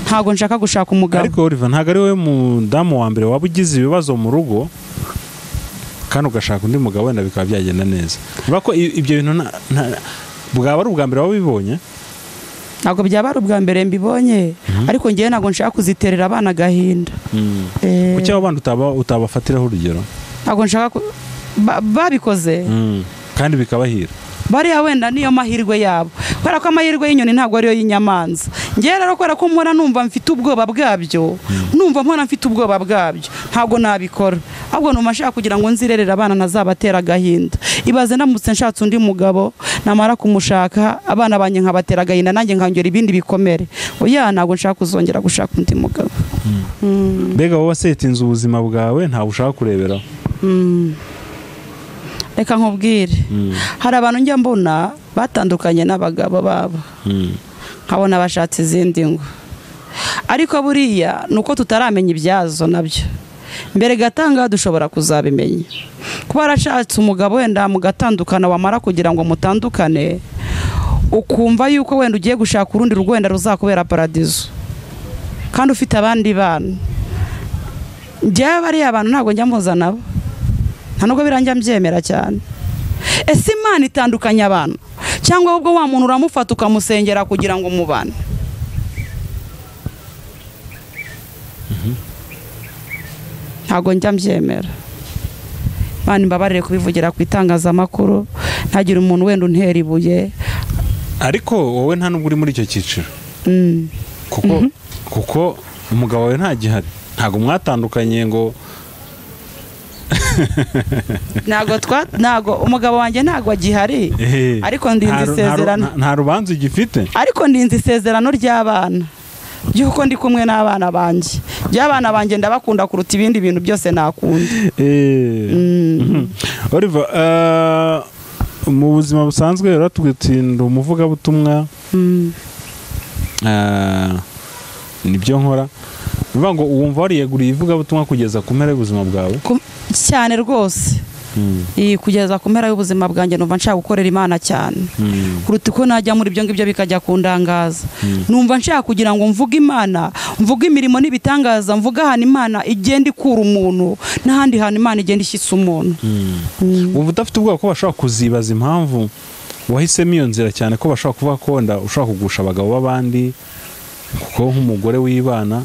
ntabwo nshaka gushaka umugabo ariko Oliver ntabwo ari wowe mudamu wa mbere waba ugize ibibazo mu rugo kandi ugashaka undi mugabo wenda bikaba byagenda neza niba ko i- ibyo bintu nta- nta- bwaba ari ubwa mbere waba ubibonye ntabwo byaba ari ubwa mbere mbibonye ariko ngewe ntabwo nshaka kuziterera abana agahinda Eh, kuki abo bandi utaba- utabafatiraho urugero ntabwo nshaka ku- ba- babikoze kandi bikabahira bariya wenda niyo mahirwe yabo kubera ko amahirwe y'inyoni ntabwo ariyo y'inyamanza ngewe rero kubera ko mpora numva mfite ubwoba bwabyo numva mpora mfite ubwoba bwabyo ntabwo nabikora ahubwo numva nshaka kugira ngo nzirerere abana ntazabatera agahinda ibaze ndamutse nshatse undi mugabo namara kumushaka abana banjye nkabatera agahinda nanjye nkangera ibindi bikomere oya ntabwo nshaka kuzongera gushaka undi mugabo Mm. mbega wowe wasetinze ubuzima bwawe ntawe ushaka kureberaho reka nkubwire hari abantu njya mbona batandukanye n'abagabo babo Mm. nkabona bashatse izindi ngo ariko buriya ni uko tutaramenya ibyazo nabyo mbere gatanga dushobora kuzabimenya kuba warashatse umugabo wenda mugatandukana wamara kugira ngo mutandukane ukumva yuko wenda ugiye gushaka urundi rugo wenda ruzakubera paradizo kandi ufite abandi bana njyewe bariya bantu ntabwo njya mpuza nabo nta nubwo biranjya mbyemera cyane ese imana itandukanya abantu cyangwa ahubwo wa muntu uramufata ukamusengera kugira ngo mubane ntabwo njya mbyemera Imana imbabarire kubivugira ku itangazamakuru ntagira umuntu wenda untera ibuye ariko wowe nta nubwo uri muri icyo cyiciro Mm. kuko kuko umugabo wawe nta gihari ntabwo mwatandukanye ngo ntabwo twa ntabwo umugabo wanjye ntabwo agihari ehe, Ariko ndinze nta ru- nta ru- isezerano. nta- nta rubanza ugifite ariko ndinze isezerano ry'abana ry'uko ndi kumwe n'abana banjye ry'abana banjye ndabakunda kuruta ibindi bintu byose nakunda Eh. Mhm. Oliver eh, mu buzima busanzwe uratubwira uti ndi umuvugabutumwa Mm. eh, nibyo nkora ni ukuvuga ngo wumva wariyeguriye ivugabutumwa kugeza ku mpera y'ubuzima bwawe Ku- cyane rwose iyi kugeza ku mpera y'ubuzima bwanjye numva nshaka gukorera imana cyane Mm. kuruta uko najya muri ibyo ngibyo bikajya kundangaza numva nshaka kugira ngo mvuge imana mvuge imirimo n'ibitangaza mvuge ahantu imana igenda ikura umuntu n'ahandi hantu imana igenda ishyitsa umuntu Mm. wumva udafite ubwoba ko bashobora kuzibaza impamvu wahisemo iyo nzira cyane ko bashobora kuvuga ko wenda ushobora kugusha abagabo b'abandi kuko nk'umugore w'ibana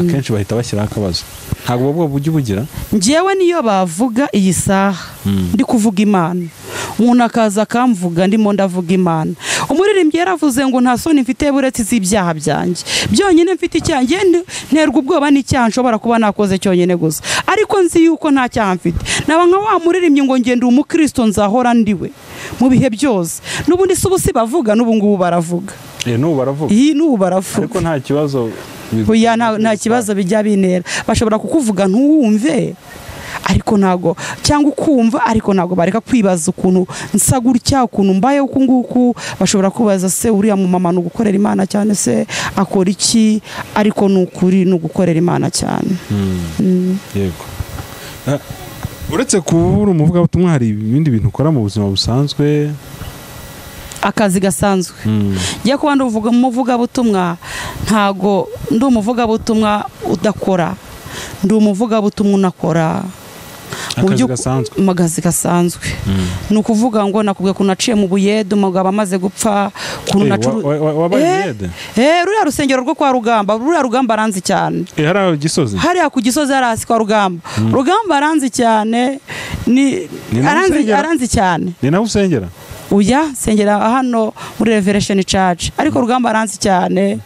akenshi bahita bashyiraho akabazo ntabwo ubwo bwoba ujya ubugira njyewe niyo bavuga iyi saha ndi kuvuga imana umuntu akaza akamvuga ndimo ndavuga imana umuririmbyi yaravuze ngo nta soni mfite buretse iz'ibyaha byanjye byonyine mfite icyaha njye ndi- nterwa ubwoba n'icyaha nshobora kuba nakoze cyonyine gusa ariko nzi yuko nta cyaha mfite naba nka wa muririmbyi ngo ngende umukristo nzahora ndiwe mu bihe byose n'ubundi si ubu si bavuga n'ubu ngubu baravuga Eh, n'ubu baravuga iyi n'ubu baravuga ariko nta kibazo buya nta nta kibazo bijya bintera bashobora kukuvuga ntuwumve ariko ntago cyangwa ukumva ariko ntago bareka kwibaza ukuntu nsa gutya ukuntu mbaye uku nguku bashobora kubaza se uriya mu mama ni ugukorera imana cyane se akora iki ariko ni ukuri ni ugukorera imana cyane yego Ah, uretse kuba uri umuvugabutumwa hari ibindi bintu ukora mu buzima busanzwe akazi gasanzwe njye kuba ndi umuvuga- umuvugabutumwa ntago ndi umuvugabutumwa udakora ndi umuvugabutumwa unakora Mu akazi by'uku- gasanzwe mu kazi gasanzwe ni ukuvuga ngo nakubwiye ukuntu naciye mu buyede umugabo amaze gupfa ukuntu Eh, nacu- wa- wa- wabaye Eh, umuyede? eh, ruriya rusengero rwo kwa rugamba ruriya rugamba aranzi cyane Eh, hariya gisozi hariya ku gisozi hari hasi kwa rugamba rugamba aranzi cyane ni Ni naho aranzi- usengera? aranzi cyane ni nawe usengera uya nsengera hano muri reveresheni caci ariko rugamba aranzi cyane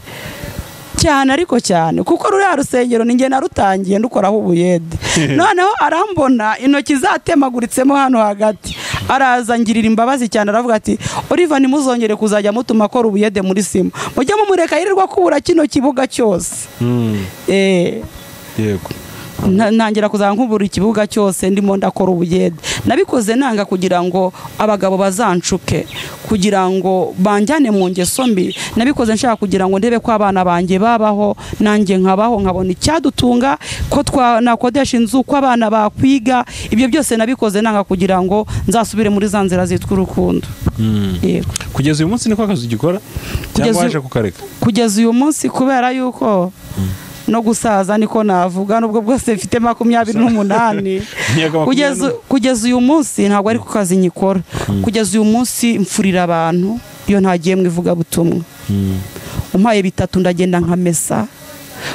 cyane ariko cyane kuko ruriya rusengero ninjye narutangiye ndukoraho ubuyede noneho arambona intoki zatemaguritsemo hano hagati araza ngirira imbabazi cyane aravuga ati oliva ntimuzongere kuzajya mutuma akora ubuyede muri sima mujye mumureka yirirwa kubura kino kibuga cyose Mm, Eh, yego nta- ntangira kuzajya nkubura ikibuga cyose ndimo ndakora ubuyede nabikoze nanga kugira ngo abagabo bazancuke kugira ngo banjyane mu ngeso mbi nabikoze nshaka kugira ngo ndebe ko abana banjye babaho nanjye nkabaho nkabona icyadutunga ko twa- nakodesha inzu ko abana bakwiga ibyo byose nabikoze nanga kugira ngo nzasubire muri za nzira zitwa urukundo Mm. yego kugeza uyu munsi niko akazi ugikora Kugeza cyangwa uyu- waje kukareka kugeza uyu munsi kubera yuko no gusaza niko navuga nubwo bwose mfite makumyabiri n'umunani Miyaga makumyabiri kugeza n'umunani. kugeza uyu munsi ntabwo ari ku kazi nyikora kugeza uyu munsi mfurira abantu iyo ntagiye mu ivugabutumwa Mm. umpaye bitatu ndagenda nkamesa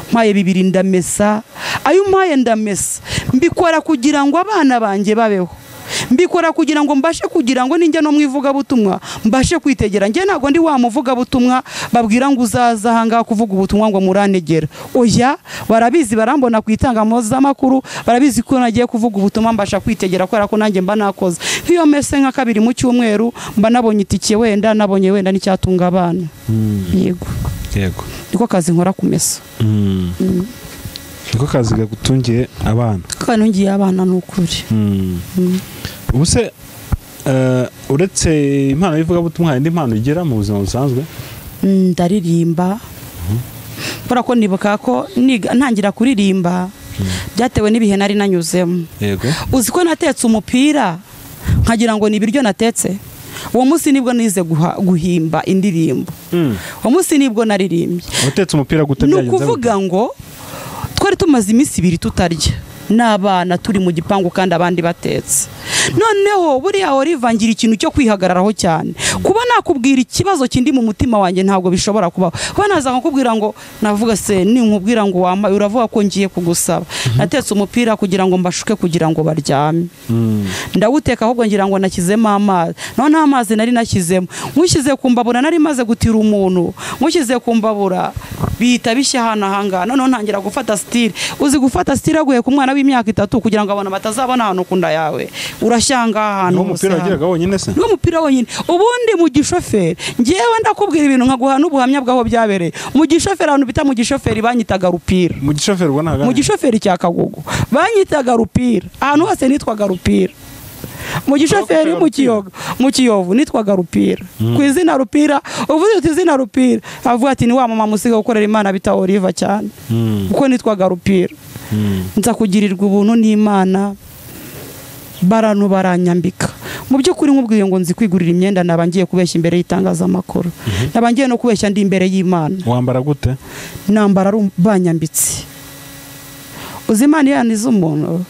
umpaye bibiri ndamesa ayo umpaye ndamesa mbikora kugira ngo abana banjye babeho mbikora kugira ngo mbashe kugira ngo ninjya no mu ivugabutumwa mbashe kwitegera njye ntabwo ndi wa muvugabutumwa babwira ngo uzaza ahangaha kuvuga ubutumwa ngo muranegera oya barabizi barambona ku itangazamakuru barabizi ko nagiye kuvuga ubutumwa mbasha kwitegera kubera ko nanjye mba nakoze nk'iyo mese nka kabiri mu cyumweru mba nabonye itike wenda nabonye wenda n'icyatunga abana yego yego niko kazi nkora kumesa Mm. niko kazi gatungiye abana kandi ngiye abana ni ukuri Mm. ubu se eh, uretse impano y'ivugabutumwa hari indi mpano ugira mu buzima busanzwe Mm, ndaririmba kubera ko nibuka ko niga- ntangira kuririmba byatewe n'ibihe nari nanyuzemo yego uzi ko natetse umupira nkagira ngo ni ibiryo natetse uwo munsi nibwo nize guha- guhimba indirimbo uwo munsi nibwo naririmbye watetse umupira gute ni byagenze ukuvuga ngo twari tumaze iminsi ibiri tutarya n'abana turi mu gipangu kandi abandi batetse noneho buriya warivangira ikintu cyo kwihagararaho cyane kuba nakubwira ikibazo kindi mu mutima wanjye ntabwo bishobora kubaho kuba naza nkakubwira ngo navuga se ninkubwira ngo wambaye uravuga ko ngiye kugusaba natetse umupira kugira ngo mbashuke kugira ngo baryame ndawuteka ahubwo ngira ngo nashyizemo amazi naho nta mazi nari nashyizemo nkushyize ku mbabura nari maze gutira umuntu nkushyize ku mbabura bihita bishya hano ahangaha noneho ntangira gufata sitire uzi gufata sitire aguye ku mwana w'imyaka itatu kugira ngo abantu batazabona ahantu ku nda yawe urashya ahangaha ahantu niwo hose mupira hano. wageraga wonyine se niwo mupira wonyine ubundi mu gishoferi ngewe ndakubwira ibintu nkaguha n'ubuhamya bw'aho byabereye mu gishoferi ahantu bita mu gishoferi banyitaga rupira mu gishoferi ubona mu hagana gishoferi cya kagugu banyitaga rupira ahantu hose nitwaga rupira mu gishoferi mu kiyoga mu kiyovu nitwaga rupira ku izina rupira uvuze uti izina rupira avuga ati ni wa mama musiga gukorera imana bita oliva cyane Mm, kuko nitwaga rupira mm. nza kugirirwa ubuntu n'imana barantu baranyambika mu by'ukuri nkubwiye ngo nzi kwigurira imyenda naba ngiye kubeshya imbere y'itangazamakuru naba ngiye no kubeshya ndi imbere y'imana wambara gute nambara rum- banyambitse uzi imana iyo yanize umuntu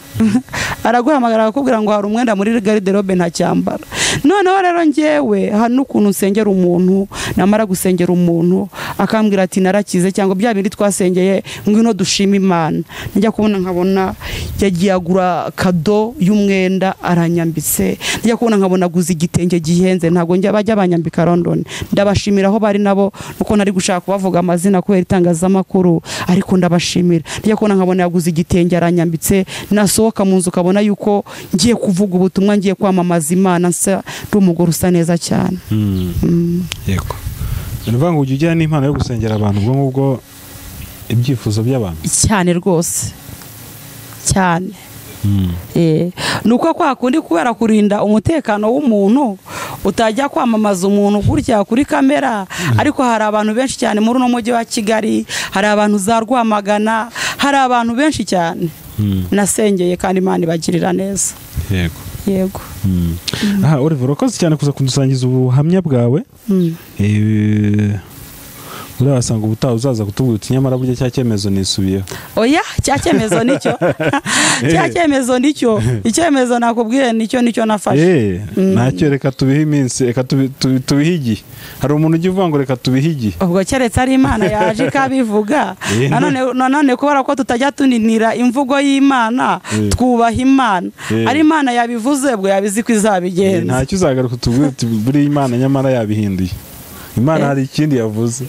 araguhamagara akakubwira ngo hari umwenda muri gariderobe ntacyambara noneho rero ngewe hari n'ukuntu nsengera umuntu namara gusengera umuntu akambwira ati narakize cyangwa bya bindi twasengeye ngwino dushima imana njya kubona nkabona yagiye agura kado y'umwenda aranyambitse njya kubona nkabona aguze igitenge gihenze ntabwo njya bajya banyambika london ndabashimira aho bari nabo nuko nari gushaka kubavuga amazina kubera itangazamakuru ariko ndabashimira njya kubona nkabona yaguze igitenge aranyambitse nasohoka mu nzu ukabona yuko ngiye kuvuga ubutumwa ngiye kwamamaza imana nsa ndi umugore usa neza cyane Mm, Mm. yego ni ukuvuga ngo ujya ujyana n'impano yo gusengera abantu ubwo ngubwo ibyifuzo by'abantu cyane rwose cyane Mm, Eh, ni uko kwa kundi kubera kurinda umutekano w'umuntu utajya kwamamaza umuntu gutya kuri kamera ariko hari abantu benshi cyane muri uno mujyi wa kigali hari abantu za rwamagana hari abantu benshi cyane mm, nasengeye kandi imana ibagirira neza yego yego Mm. aha oliver urakoze cyane kuza kudusangiza ubuhamya bwawe Mm. Eh, urabasanga ubutaha uzaza kutubwira uti nyamara burya cya cyemezo nisubiyeho oya cya cyemezo nicyo cya cyemezo nicyo icyemezo nakubwiye nicyo nicyo nafashe Eh, ntacyo reka tubihe iminsi reka tubi- tubi- tubihe igihe hari umuntu ujya uvuga ngo reka tubihe igihe ubwo keretse ari imana yaje ikabivuga Eh, nanone nanone kubera ko tutajya tuninira imvugo y'imana Eh. twubaha imana Eh. ari imana yabivuze bwo yabizi ko Eh, izabigenza ntacyo uzagaruka utubwira uti buriya imana nyamara yabihinduye imana Eh. hari ikindi yavuze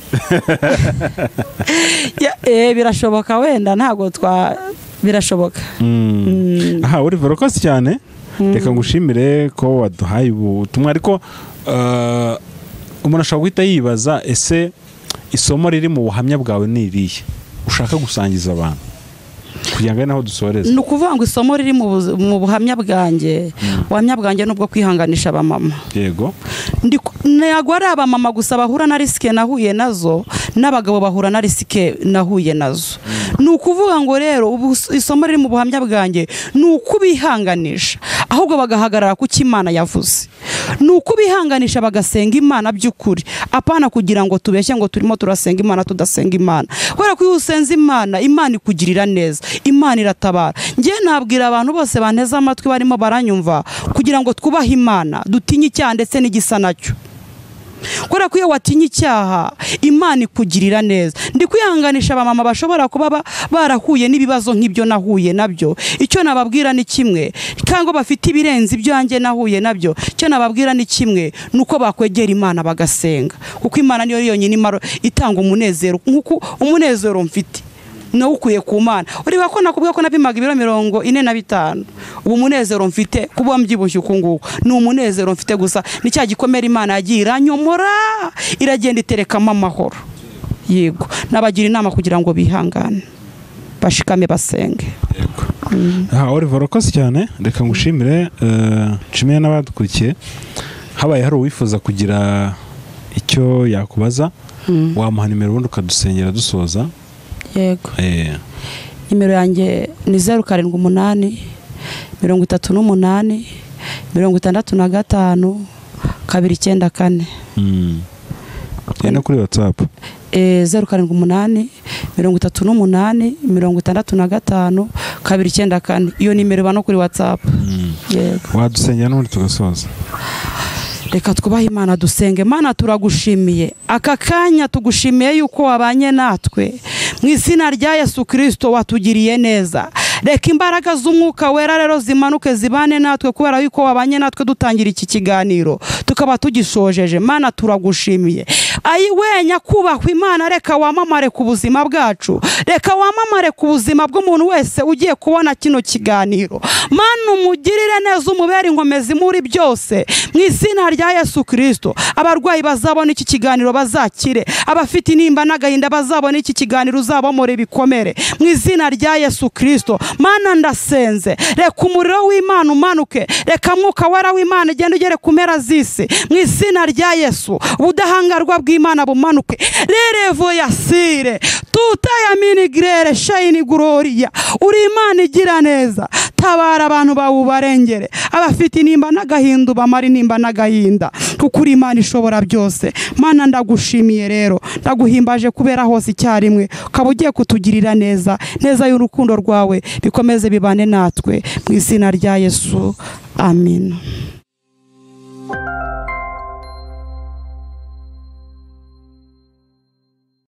Ya- eh, birashoboka wenda ntabwo twa birashoboka Mm. Mm, aha oliver urakoze cyane reka ngushimire ko waduhaye ubutumwa ariko eh, umuntu ashobora guhita yibaza ese isomo riri mu buhamya bwawe ni irihe ushaka gusangiza abantu kugira ngo ari naho dusoreze ni ukuvuga ngo isomo riri mu buzi- mu buhamya bwanjye ubuhamya bwanjye ni ubwo kwihanganisha abamama yego Ndi ku- ntago ari abamama gusa bahura na risike nahuye nazo n'abagabo bahura na risike nahuye nazo ni ukuvuga ngo rero ubu isomo riri mu buhamya bwanjye ni ukubihanganisha ahubwo bagahagarara ku cyo imana yavuze ni ukubihanganisha bagasenga imana by'ukuri apana kugira ngo tubeshye ngo turimo turasenga imana tudasenga imana kubera ko iyo usenze imana imana ikugirira neza imana iratabara ngewe nabwira abantu bose banteze amatwi barimo baranyumva kugira ngo twubahe imana dutinye icyaha ndetse n'igisa nacyo kubera ko iyo watinye icyaha imana ikugirira neza ndi kwihanganisha abamama bashobora kuba ba- barahuye n'ibibazo nk'ibyo nahuye nabyo icyo nababwira ni kimwe cyangwa bafite ibirenze ibyanjye nahuye nabyo icyo nababwira ni kimwe ni uko bakwegera imana bagasenga kuko imana niyo yonyine imaro- itanga umunezero nk'uko umunezero mfite nawe ukuye ku mana ureba ko nakubwira ko napimaga ibiro mirongo ine na bitanu ubu umunezero mfite kuba mbyibushye uku nguku ni umunezero mfite gusa ni cya gikomere imana yagiye iranyomora iragenda iterekamo amahoro yego nabagira inama kugira ngo bihangane bashikame basenge aha oliver urakoze cyane reka ngushimire eh, nshimiye n'abadukurikiye habaye hari uwifuza kugira icyo yakubaza wamuha nimero ubundi ukadusengera dusoza yego Eh, nimero yanjye ni zeru karindwi umunani mirongo itatu n'umunani mirongo itandatu na gatanu kabiri icyenda kane mm. Eh, no kuri whatsapp Eh, zeru karindwi umunani mirongo itatu n'umunani mirongo itandatu na gatanu kabiri icyenda kane iyo nimero iba no kuri watsapu yego wadusengera n'ubundi tugasoza reka twubahe imana dusenge imana turagushimiye aka kanya tugushimiye yuko wabanye natwe mu izina rya yesu kirisito watugiriye neza reka imbaraga z'umwuka wera rero zimanuke zibane natwe kubera yuko wabanye natwe dutangira iki kiganiro tukaba tugishojeje mana turagushimiye ayi wenya kubahwa imana reka wamamare ku buzima bwacu reka wamamare ku buzima bw'umuntu wese ugiye kubona kino kiganiro mana umugirire neza umubere inkomezi muri byose mu izina rya yesu kirisito abarwayi bazabona iki kiganiro bazakire abafite intimba n'agahinda bazabona iki kiganiro uzabamure ibikomere mu izina rya yesu kirisito mana ndasenze reka umuriro w'imana umanuke reka mwuka wera w'imana ugende ugere ku mpera z'isi mu izina rya yesu ubudahangarwa bw'imana bumanuke rerevoyasire tutayaminigrere shayini gororiya uri imana igira neza tabara abantu bawe ubarengere abafite intimba n'agahinda ubamara intimba n'agahinda kuko uri imana ishobora byose mana ndagushimiye rero ndaguhimbaje kubera hose icyarimwe ukaba ugiye kutugirira neza neza y'urukundo rwawe bikomeze bibane natwe mu izina rya yesu amen